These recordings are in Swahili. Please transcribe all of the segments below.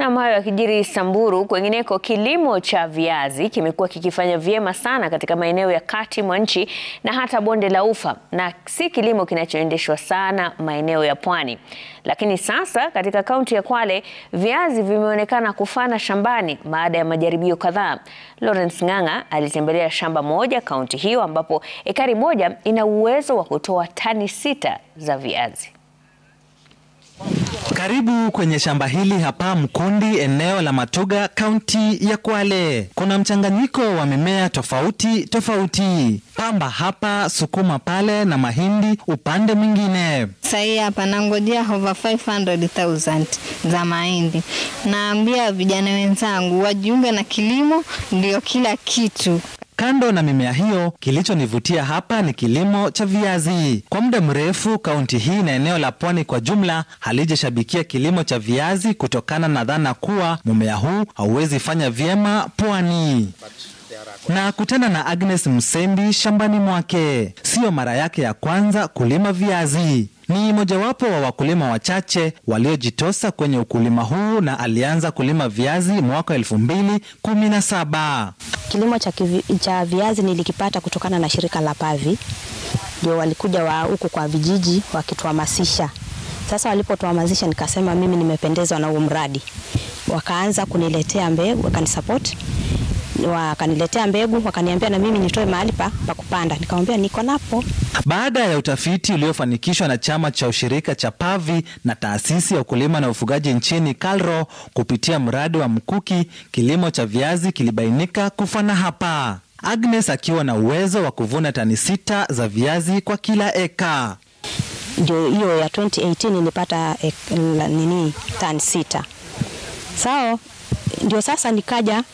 Na hayo yakijiri Samburu, kwengineko kilimo cha viazi kimekuwa kikifanya vyema sana katika maeneo ya kati mwa nchi na hata bonde la Ufa, na si kilimo kinachoendeshwa sana maeneo ya pwani. Lakini sasa katika kaunti ya Kwale viazi vimeonekana kufana shambani baada ya majaribio kadhaa. Lawrence Ng'ang'a alitembelea shamba moja kaunti hiyo ambapo ekari moja ina uwezo wa kutoa tani sita za viazi. Karibu kwenye shamba hili hapa Mkundi, eneo la Matuga, kaunti ya Kwale. Kuna mchanganyiko wa mimea tofauti tofauti, pamba hapa, sukuma pale na mahindi upande mwingine. Sahii hapa nangojea over 500,000 za mahindi. Naambia vijana wenzangu wajiunge na kilimo, ndio kila kitu. Kando na mimea hiyo, kilichonivutia hapa ni kilimo cha viazi. Kwa muda mrefu, kaunti hii na eneo la pwani kwa jumla halijashabikia kilimo cha viazi kutokana na dhana kuwa mmea huu hauwezi fanya vyema pwani. Na kutana na Agnes Msembi shambani mwake. Siyo mara yake ya kwanza kulima viazi. Ni mojawapo wa wakulima wachache waliojitosa kwenye ukulima huu na alianza kulima viazi mwaka elfu mbili kumi na saba. Kilimo cha, kivi, cha viazi nilikipata kutokana na shirika la Pavi, ndio walikuja wa huku kwa vijiji wakituhamasisha. Sasa walipotuhamasisha, nikasema mimi nimependezwa na huo mradi, wakaanza kuniletea mbegu, wakanisupport wakaniletea mbegu, wakaniambia na mimi nitoe mahali pa, pa kupanda. Nikamwambia niko napo. Baada ya utafiti uliofanikishwa na chama cha ushirika cha Pavi na taasisi ya ukulima na ufugaji nchini KALRO kupitia mradi wa Mkuki, kilimo cha viazi kilibainika kufana hapa. Agnes akiwa na uwezo wa kuvuna tani sita za viazi kwa kila eka. Ndio hiyo ya 2018 nilipata ek, nini tani sita. Sawa, ndio sasa nikaja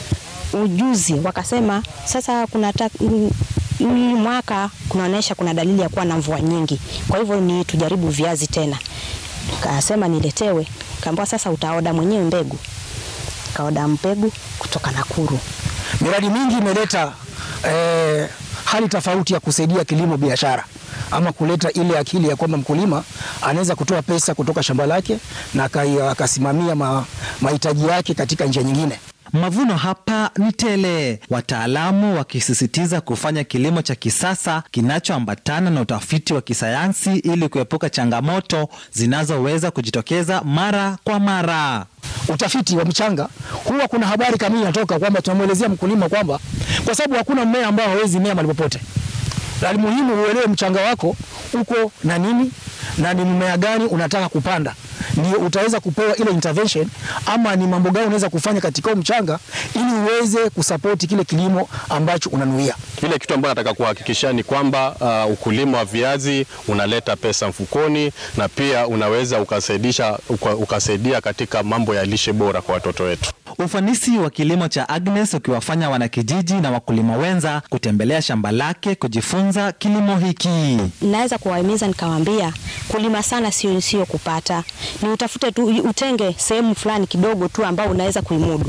ujuzi wakasema sasa kuna hii mwaka kunaonyesha kuna dalili ya kuwa na mvua nyingi, kwa hivyo ni tujaribu viazi tena. Kasema niletewe, kaambiwa sasa utaoda mwenyewe mbegu. Kaoda mbegu kutoka Nakuru. Miradi mingi imeleta eh, hali tofauti ya kusaidia kilimo biashara ama kuleta ile akili ya kwamba mkulima anaweza kutoa pesa kutoka shamba lake na akasimamia ma, mahitaji yake katika njia nyingine. Mavuno hapa ni tele, wataalamu wakisisitiza kufanya kilimo cha kisasa kinachoambatana na utafiti wa kisayansi ili kuepuka changamoto zinazoweza kujitokeza mara kwa mara. Utafiti wa mchanga huwa kuna habari kamili inatoka kwamba tunamwelezea mkulima kwamba, kwa sababu hakuna mmea ambao hawezi mea mahali popote, la muhimu uelewe mchanga wako uko na nini na ni mmea gani unataka kupanda ndio utaweza kupewa ile intervention ama ni mambo gani unaweza kufanya katika mchanga ili uweze kusapoti kile kilimo ambacho unanuia. Kile kitu ambacho nataka kuhakikisha ni kwamba uh, ukulima wa viazi unaleta pesa mfukoni na pia unaweza ukasaidisha, uka, ukasaidia katika mambo ya lishe bora kwa watoto wetu. Ufanisi wa kilimo cha Agnes ukiwafanya wanakijiji na wakulima wenza kutembelea shamba lake kujifunza kilimo hiki. Naweza kuwahimiza nikawaambia, kulima sana sio sio kupata, ni utafute tu, utenge sehemu fulani kidogo tu ambao unaweza kuimudu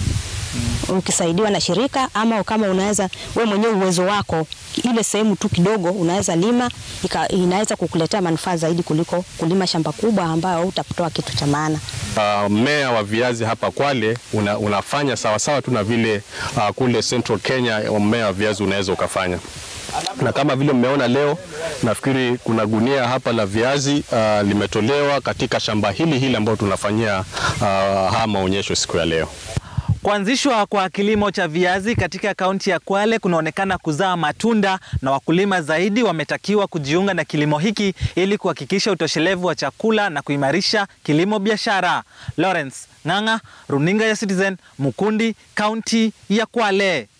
ukisaidiwa na shirika ama kama unaweza we mwenyewe uwezo wako, ile sehemu tu kidogo unaweza lima, inaweza kukuletea manufaa zaidi kuliko kulima shamba kubwa ambayo utatoa kitu cha maana. Mmea uh, wa viazi hapa Kwale una, unafanya sawasawa tu na vile uh, kule Central Kenya mmea wa viazi unaweza ukafanya na kama vile mmeona leo, nafikiri kuna gunia hapa la viazi uh, limetolewa katika shamba hili hili ambayo tunafanyia uh, haya maonyesho siku ya leo. Kuanzishwa kwa kilimo cha viazi katika kaunti ya Kwale kunaonekana kuzaa matunda na wakulima zaidi wametakiwa kujiunga na kilimo hiki ili kuhakikisha utoshelevu wa chakula na kuimarisha kilimo biashara. Lawrence Ng'ang'a, Runinga ya Citizen, Mukundi, kaunti ya Kwale.